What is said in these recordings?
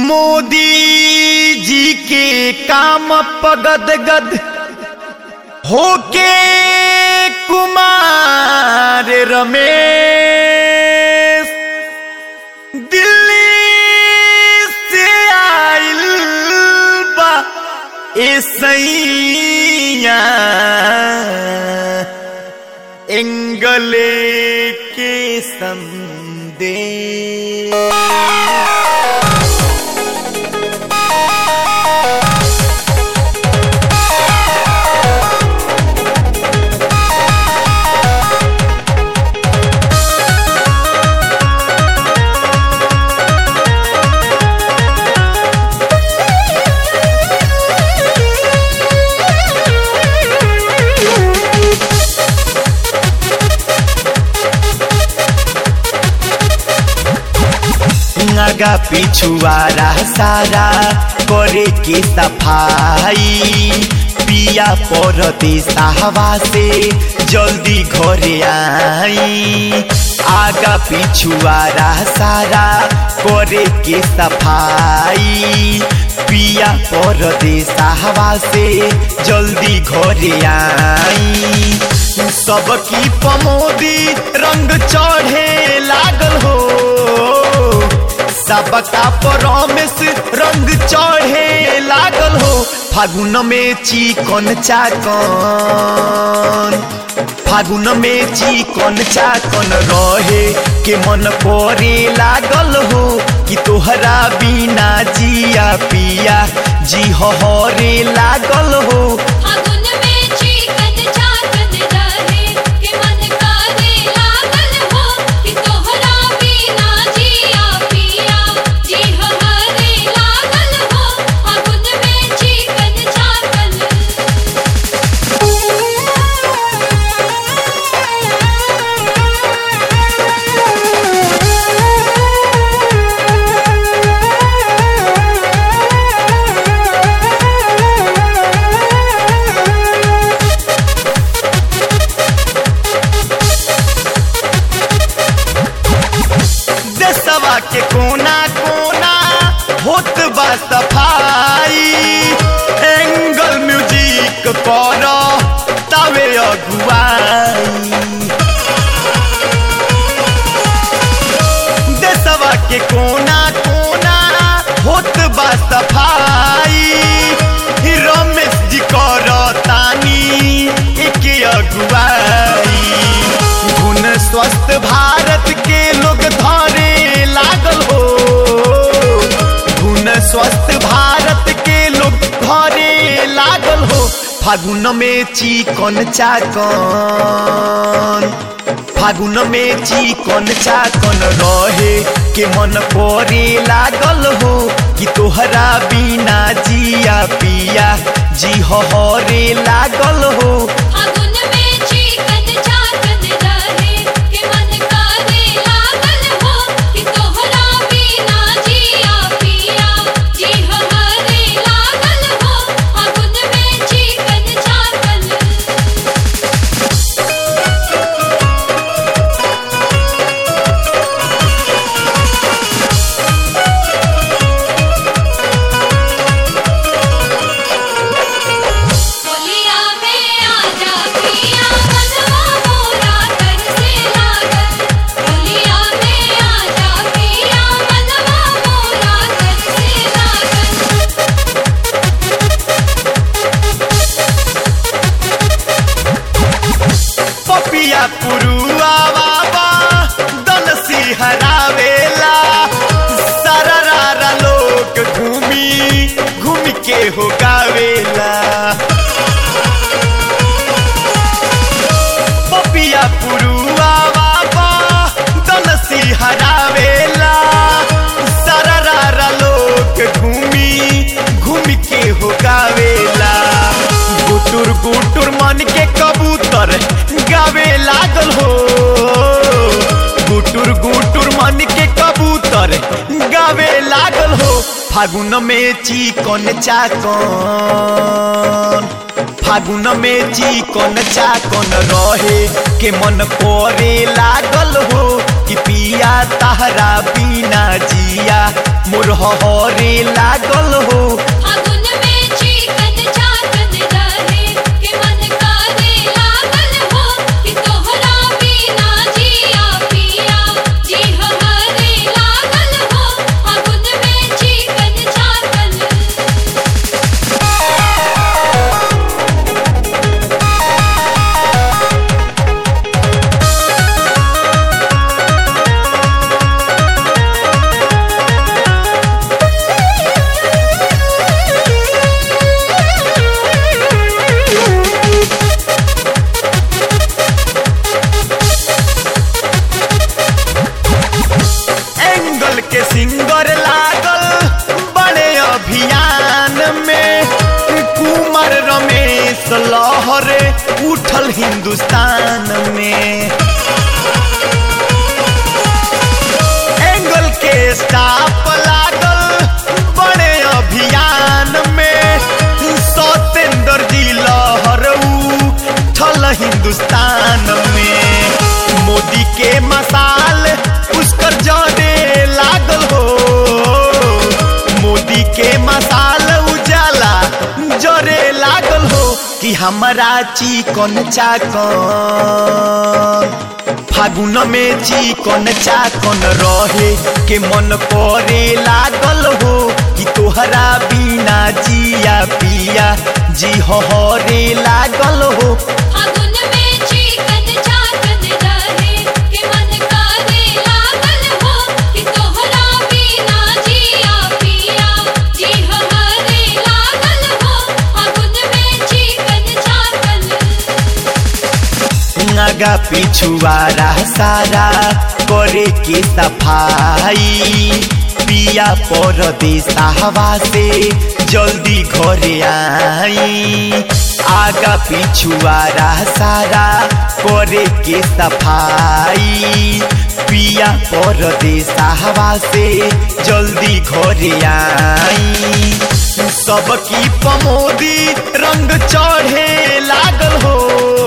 मोदी जी के काम पगद गद होके कुमार रमेश दिल्ली से आइल बा ऐसैया एंगले के संदेश आगा पिछुआरा सारा करे के सफाई पिया परदेश हवा से जल्दी घरे आई आगा पिछुआरा सारा करे के सफाई पिया परदेश हवा से जल्दी घरे आई सबकी पमोदी रंग चढ़े लागल हो सबका परमेश रंग चढ़े लागल हो फागुन में चिकन चाकन फागुन में चिकन चाकन रहे के मन करे लागल हो कि तोहरा बिना जिया पिया जी हरे लागल हो फागुन में चिकन चाकन रहे के मन करे लागल हो कि तोहरा बिना जिया पिया जी हमारे लागल हो फागुन में चिकन चाकन देशवा के कोना कोना होत बा सफाई एंगल म्यूजिक कर तवे अगुआई देशवा के कोना कोना होत बा सफाई रमेश जी कर तानी एके अगुआई गुण स्वस्थ भारत के लोग धरे लागल हो गुण स्वस्थ भारत के लोग धरे लागल हो फागुन में चिकन चाकन फागुन में चिकन चाकन रहे के मन करे लागल हो कि तोहरा बिना जिया पिया जी हरे लागल हो फागुन में चिकन चाकन रहे के मन करे लागल हो कि तोहरा बिना जिया पिया जी हमारे लागल हो फागुन में चिकन चाकन बोलिया में आजा पिया मनवा मोरा कर से लागल बोलिया में आजा पिया मनवा मोरा कर से लागल पपिया पुरुआ बाबा दल सिहरावेला सररारा लोग घूमी घूम के हो गावेला पपिया पुरुआ बाबा दल सिहरावेला सररारा लोग घूमी घूम के हो गावेला गुटुर गुटुर मन के कबूतर गावे लागल हो गुटुर गुटुर मन के कबूतर गावे लागल हो फागुन में चिकन चाकन फागुन में चिकन चाकन रहे के मन करे लागल हो कि पिया तहरा बिना जिया मोर हरे लागल हो फागुन में चिकन चाकन रहे के मन करे लागल हो कि तोहरा बिना जिया पिया जी हमारे लागल हो फागुन में चिकन चाकन एंगल के सिंगर लागल बड़े अभियान में कुमार रमेश लहरे उठल हिंदुस्तान में एंगल के स्टाफ लागल बड़े अभियान में सत्येंद्र जी लहर उठल हिंदुस्तान में मोदी के मसाल पुष्कर जरे लागल हो मोदी के मसाल उजाला जरे लागल हो कि हमारा चिकन चाकन फागुन में चिकन चाकन रहे के मन करे लागल हो कि तोहरा बिना जिया पिया जी हरे लागल हो फागुन में चिकन चाकन रहे के मन करे लागल हो कि तोहरा बिना जिया पिया जी हमारे लागल हो फागुन में चिकन चाकन आगा पिछुआरा सारा करे के सफाई पिया परदेसा हवा से जल्दी घरे आई आगा पिछुआरा सारा करे के सफाई पिया परदेसा हवा से जल्दी घरे आई सबकी पमोदी रंग चढ़े लागल हो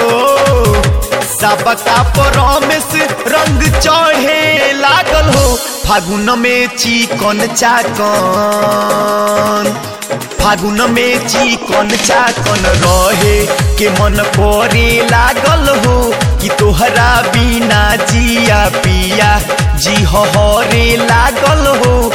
सबका परमेश रंग चढ़े लागल हो फागुन में चिकन चाकन फागुन में चिकन चाकन रहे के मन करे लागल हो कि तोहरा बिना जिया पिया जी हरे लागल हो